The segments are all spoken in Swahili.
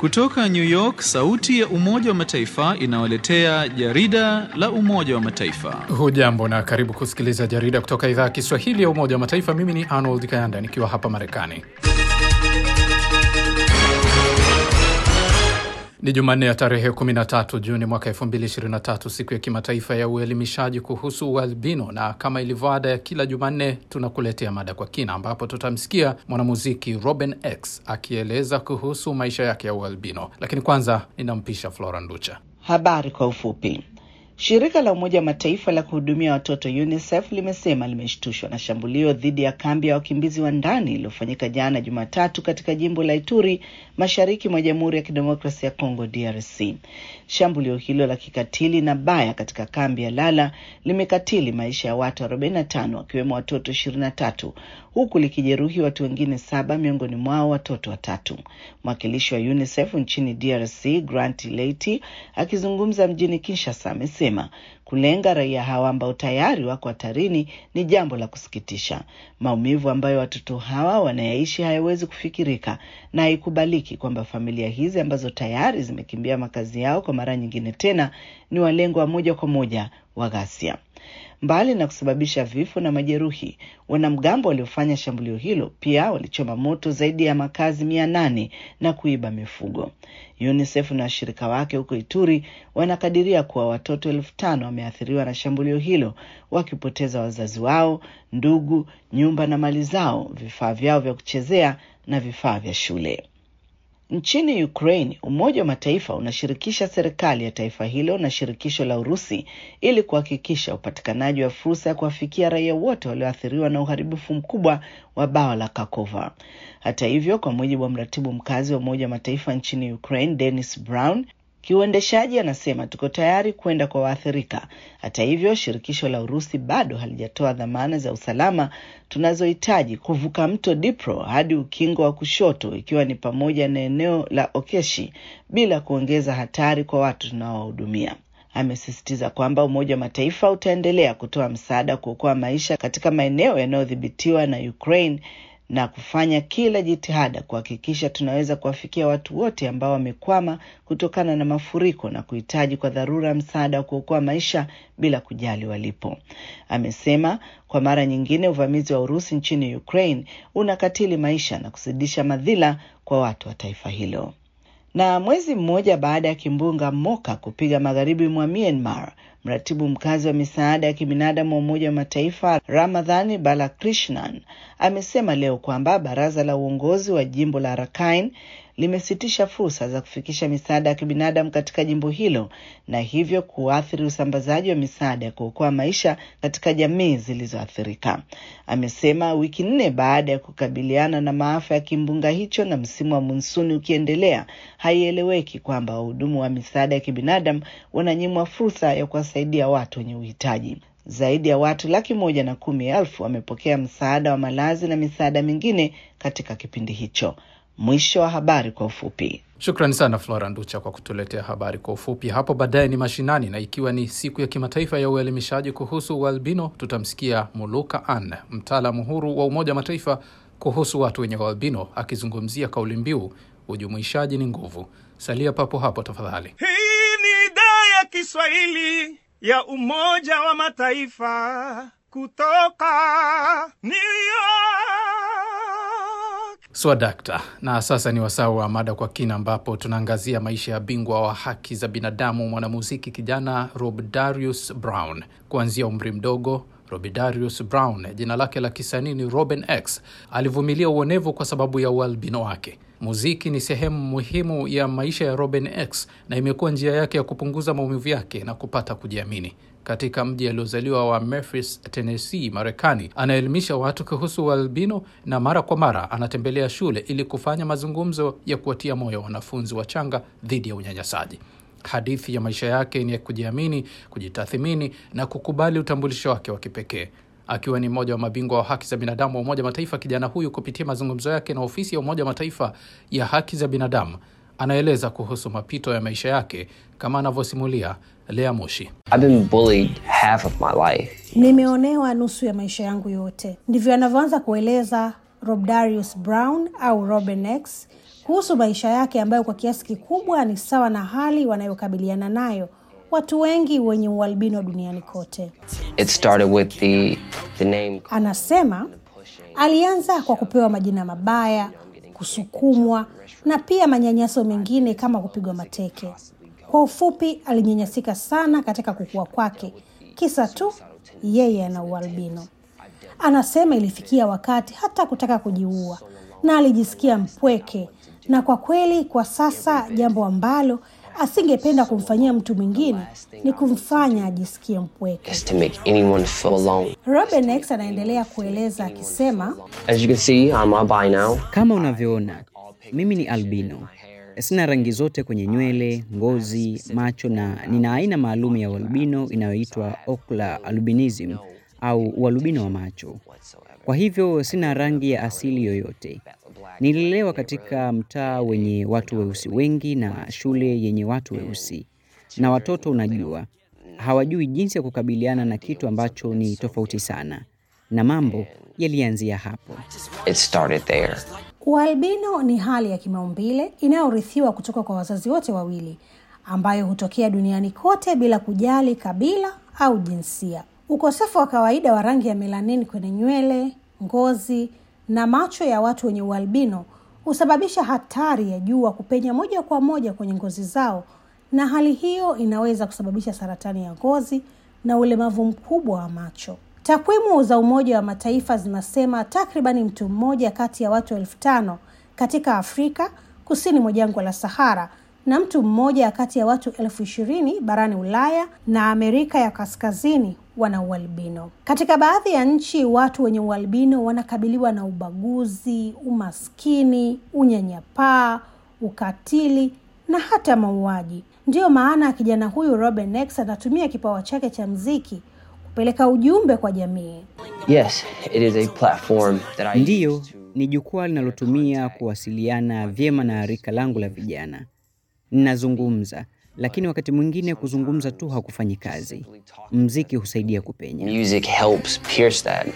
Kutoka New York, sauti ya Umoja wa Mataifa inawaletea jarida la Umoja wa Mataifa. Hujambo na karibu kusikiliza jarida kutoka idhaa ya Kiswahili ya Umoja wa Mataifa. Mimi ni Arnold Kayanda nikiwa hapa Marekani. Ni Jumanne ya tarehe 13 Juni mwaka 2023, siku ya kimataifa ya uelimishaji kuhusu ualbino, na kama ilivyo ada ya kila Jumanne tunakuletea mada kwa kina, ambapo tutamsikia mwanamuziki Robin X akieleza kuhusu maisha yake ya ualbino. Lakini kwanza ninampisha Flora Nducha. Habari kwa ufupi. Shirika la Umoja wa Mataifa la kuhudumia watoto UNICEF limesema limeshtushwa na shambulio dhidi ya kambi ya wakimbizi wa ndani iliyofanyika jana Jumatatu katika jimbo la Ituri, mashariki mwa Jamhuri ya Kidemokrasia ya Kongo, DRC. Shambulio hilo la kikatili na baya katika kambi ya Lala limekatili maisha ya watu 45 wakiwemo watoto 23 huku likijeruhi watu wengine saba, miongoni mwao watoto watatu. Mwakilishi wa UNICEF nchini DRC Grant Leiti akizungumza mjini Kinshasa amesema kulenga raia hawa ambao tayari wako hatarini ni jambo la kusikitisha. Maumivu ambayo watoto hawa wanayaishi hayawezi kufikirika, na haikubaliki kwamba familia hizi ambazo tayari zimekimbia makazi yao kwa mara nyingine tena ni walengwa wa moja kwa moja wa ghasia. Mbali na kusababisha vifo na majeruhi, wanamgambo waliofanya shambulio hilo pia walichoma moto zaidi ya makazi mia nane na kuiba mifugo. UNICEF na washirika wake huko Ituri wanakadiria kuwa watoto elfu tano wameathiriwa na shambulio hilo, wakipoteza wazazi wao, ndugu, nyumba na mali zao, vifaa vyao vya kuchezea na vifaa vya shule. Nchini Ukraine, Umoja wa Mataifa unashirikisha serikali ya taifa hilo na shirikisho la Urusi ili kuhakikisha upatikanaji wa fursa ya kuwafikia raia wote walioathiriwa na uharibifu mkubwa wa bawa la Kakova. Hata hivyo, kwa mujibu wa mratibu mkazi wa Umoja wa Mataifa nchini Ukraine, Dennis Brown, kiuendeshaji anasema tuko tayari kwenda kwa waathirika. Hata hivyo, shirikisho la Urusi bado halijatoa dhamana za usalama tunazohitaji kuvuka mto Dnipro hadi ukingo wa kushoto, ikiwa ni pamoja na eneo la Okeshi, bila kuongeza hatari kwa watu tunaowahudumia. Amesisitiza kwamba Umoja wa Mataifa utaendelea kutoa msaada kuokoa maisha katika maeneo yanayodhibitiwa na Ukraine na kufanya kila jitihada kuhakikisha tunaweza kuwafikia watu wote ambao wamekwama kutokana na mafuriko na kuhitaji kwa dharura msaada wa kuokoa maisha bila kujali walipo. Amesema kwa mara nyingine uvamizi wa Urusi nchini Ukraine unakatili maisha na kuzidisha madhila kwa watu wa taifa hilo. Na mwezi mmoja baada ya kimbunga Moka kupiga magharibi mwa Myanmar, mratibu mkazi wa misaada ya kibinadamu wa Umoja wa Mataifa Ramadhani Balakrishnan amesema leo kwamba baraza la uongozi wa jimbo la Rakhine limesitisha fursa za kufikisha misaada ya kibinadamu katika jimbo hilo na hivyo kuathiri usambazaji wa misaada ya kuokoa maisha katika jamii zilizoathirika. Amesema wiki nne baada ya kukabiliana na maafa ya kimbunga hicho na msimu wa monsuni ukiendelea, haieleweki kwamba wahudumu wa misaada ya kibinadamu wananyimwa fursa ya kuwasaidia watu wenye uhitaji. Zaidi ya watu laki moja na kumi elfu wamepokea msaada wa malazi na misaada mingine katika kipindi hicho. Mwisho wa habari kwa ufupi. Shukrani sana Flora Nducha kwa kutuletea habari kwa ufupi. Hapo baadaye ni mashinani, na ikiwa ni siku ya kimataifa ya uelimishaji kuhusu ualbino, tutamsikia Muluka Ann, mtaalamu huru wa Umoja wa Mataifa kuhusu watu wenye ualbino, akizungumzia kauli mbiu ujumuishaji ni nguvu. Salia papo hapo tafadhali. Hii ni idhaa ya Kiswahili ya Umoja wa Mataifa kutoka New York. Swadakta. Na sasa ni wasaa wa mada kwa kina, ambapo tunaangazia maisha ya bingwa wa haki za binadamu, mwanamuziki kijana Robdarius Brown. Kuanzia umri mdogo, Robidarius Brown, jina lake la kisanii ni Robin X, alivumilia uonevu kwa sababu ya ualbino wake. Muziki ni sehemu muhimu ya maisha ya Robin X na imekuwa njia yake ya kupunguza maumivu yake na kupata kujiamini. Katika mji aliozaliwa wa Memphis, Tennessee, Marekani, anaelimisha watu kuhusu ualbino na mara kwa mara anatembelea shule ili kufanya mazungumzo ya kuwatia moyo wanafunzi wachanga dhidi ya unyanyasaji. Hadithi ya maisha yake ni ya kujiamini, kujitathimini na kukubali utambulisho wake wa kipekee. Akiwa ni mmoja wa mabingwa wa haki za binadamu wa Umoja wa Mataifa, kijana huyu kupitia mazungumzo yake na ofisi ya Umoja wa Mataifa ya haki za binadamu anaeleza kuhusu mapito ya maisha yake kama anavyosimulia Lea Moshi. I've been bullied half of my life. Nimeonewa nusu ya maisha yangu yote. Ndivyo anavyoanza kueleza Robdarius Brown au Robin X kuhusu maisha yake ambayo kwa kiasi kikubwa ni sawa na hali wanayokabiliana nayo watu wengi wenye ualbino duniani kote. It started with the the name Anasema alianza kwa kupewa majina mabaya, kusukumwa na pia manyanyaso mengine kama kupigwa mateke. Kwa ufupi, alinyanyasika sana katika kukua kwake, kisa tu yeye ana ualbino. Anasema ilifikia wakati hata kutaka kujiua na alijisikia mpweke, na kwa kweli, kwa sasa jambo ambalo asingependa kumfanyia mtu mwingine ni kumfanya ajisikie mpweke. is to make anyone feel alone. Robin X anaendelea kueleza akisema, As you can see, I'm albino. Kama unavyoona, mimi ni albino. Sina rangi zote kwenye nywele, ngozi, macho na nina aina maalum ya ualbino inayoitwa ocular albinism au ualbino wa macho. Kwa hivyo sina rangi ya asili yoyote. Nililelewa katika mtaa wenye watu weusi wengi na shule yenye watu weusi. Na watoto unajua, hawajui jinsi ya kukabiliana na kitu ambacho ni tofauti sana. Na mambo yalianzia hapo. It started there. ualbino ni hali ya kimaumbile inayorithiwa kutoka kwa wazazi wote wawili, ambayo hutokea duniani kote bila kujali kabila au jinsia. Ukosefu wa kawaida wa rangi ya melanin kwenye nywele, ngozi na macho ya watu wenye ualbino husababisha hatari ya jua kupenya moja kwa moja kwenye ngozi zao, na hali hiyo inaweza kusababisha saratani ya ngozi na ulemavu mkubwa wa macho. Takwimu za Umoja wa Mataifa zinasema takribani mtu mmoja kati ya watu elfu tano katika Afrika kusini mwa jangwa la Sahara na mtu mmoja kati ya watu elfu ishirini barani Ulaya na Amerika ya Kaskazini wana ualbino. Katika baadhi ya nchi, watu wenye ualbino wanakabiliwa na ubaguzi, umaskini, unyanyapaa, ukatili na hata mauaji. Ndiyo maana kijana huyu Robin X anatumia kipawa chake cha mziki kupeleka ujumbe kwa jamii. Yes, it is a platform that I Ndiyo, ni jukwaa linalotumia kuwasiliana vyema na rika langu la vijana. Ninazungumza, lakini wakati mwingine kuzungumza tu hakufanyi kazi. Mziki husaidia kupenya. music helps pierce that.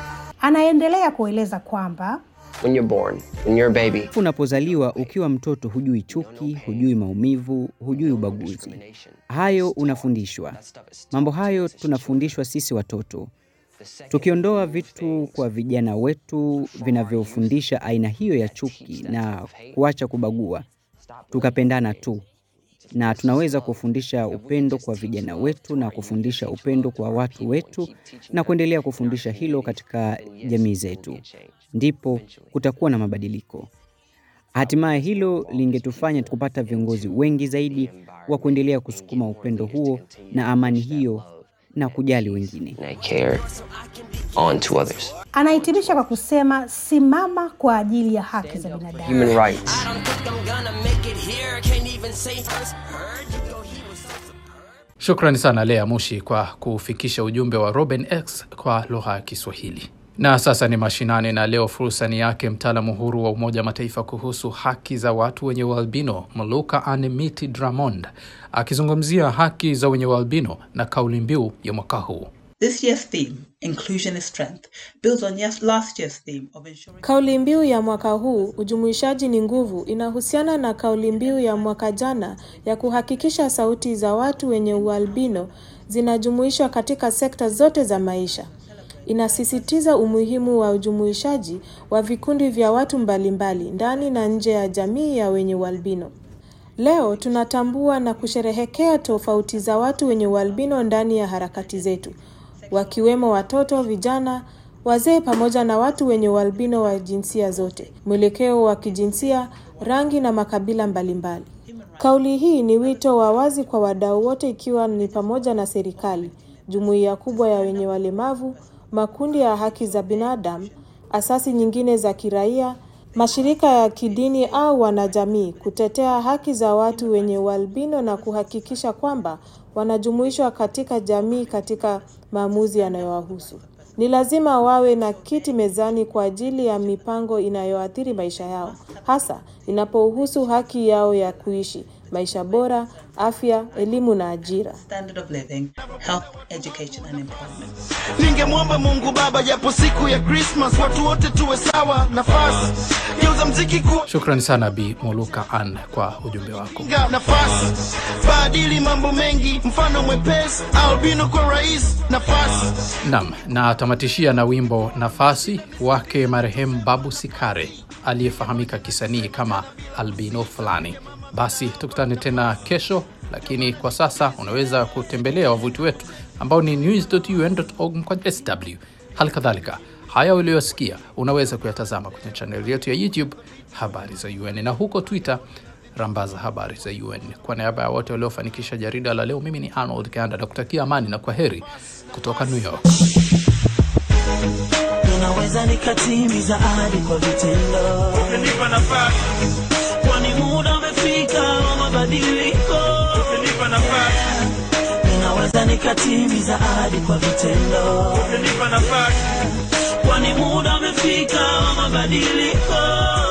Anaendelea kueleza kwamba When you're born, when you're a baby, Unapozaliwa ukiwa mtoto, hujui chuki, hujui maumivu, hujui ubaguzi. Hayo unafundishwa. Mambo hayo tunafundishwa sisi watoto. Tukiondoa vitu kwa vijana wetu vinavyofundisha aina hiyo ya chuki na kuacha kubagua, tukapendana tu, na tunaweza kufundisha upendo kwa vijana wetu na kufundisha upendo kwa watu wetu na kuendelea kufundisha hilo katika jamii zetu, ndipo kutakuwa na mabadiliko. Hatimaye hilo lingetufanya kupata viongozi wengi zaidi wa kuendelea kusukuma upendo huo na amani hiyo na kujali wengine. and I care on to others. anahitimisha kwa kusema simama kwa ajili ya haki za binadamu. Human rights. Shukrani sana Lea Mushi kwa kufikisha ujumbe wa Robin X kwa lugha ya Kiswahili. Na sasa ni mashinani, na leo fursa ni yake mtaalamu huru wa Umoja wa Mataifa kuhusu haki za watu wenye ualbino Mluka Anemiti Dramond akizungumzia haki za wenye ualbino na kauli mbiu ya mwaka huu. This year's theme, Inclusion is Strength, builds on yes, last year's theme of ensuring Kauli mbiu ya mwaka huu ujumuishaji ni nguvu inahusiana na kauli mbiu ya mwaka jana ya kuhakikisha sauti za watu wenye ualbino zinajumuishwa katika sekta zote za maisha. Inasisitiza umuhimu wa ujumuishaji wa vikundi vya watu mbalimbali ndani na nje ya jamii ya wenye ualbino. Leo tunatambua na kusherehekea tofauti za watu wenye ualbino ndani ya harakati zetu, wakiwemo watoto, vijana, wazee pamoja na watu wenye ualbino wa jinsia zote, mwelekeo wa kijinsia, rangi na makabila mbalimbali. Kauli hii ni wito wa wazi kwa wadau wote ikiwa ni pamoja na serikali, jumuiya kubwa ya wenye walemavu, makundi ya haki za binadamu, asasi nyingine za kiraia, mashirika ya kidini au wanajamii kutetea haki za watu wenye ualbino na kuhakikisha kwamba wanajumuishwa katika jamii katika maamuzi yanayowahusu. Ni lazima wawe na kiti mezani kwa ajili ya mipango inayoathiri maisha yao, hasa inapohusu haki yao ya kuishi, maisha bora, afya, elimu na ajira. Standard of living, health, education and employment. Ningemwomba Mungu Baba, japo siku ya Christmas watu wote tuwe sawa, nafasi geuza mziki kuwa Shukrani sana Bi Muluka Ann kwa ujumbe wako. nafasi, badili mambo mengi, mfano mwepesi, albino kwa rais, nafasi Nam, na tamatishia na wimbo Nafasi wake marehemu Babu Sikare aliyefahamika kisanii kama albino fulani. Basi tukutane tena kesho, lakini kwa sasa unaweza kutembelea wavuti wetu ambao ni news.un.org mkwaju sw. Hali kadhalika haya uliyosikia unaweza kuyatazama kwenye chaneli yetu ya YouTube habari za UN na huko Twitter rambaza habari za UN. Kwa niaba ya wote waliofanikisha jarida la leo, mimi ni Arnold Kanda na kutakia amani na kwa heri kutoka New York. Ninaweza nikatimiza ahadi kwa vitendo, Nipa nafasi, kwani muda umefika wa mabadiliko. nipa nafasi, Ninaweza nikatimiza ahadi kwa vitendo, nipa nafasi. kwani muda umefika wa mabadiliko.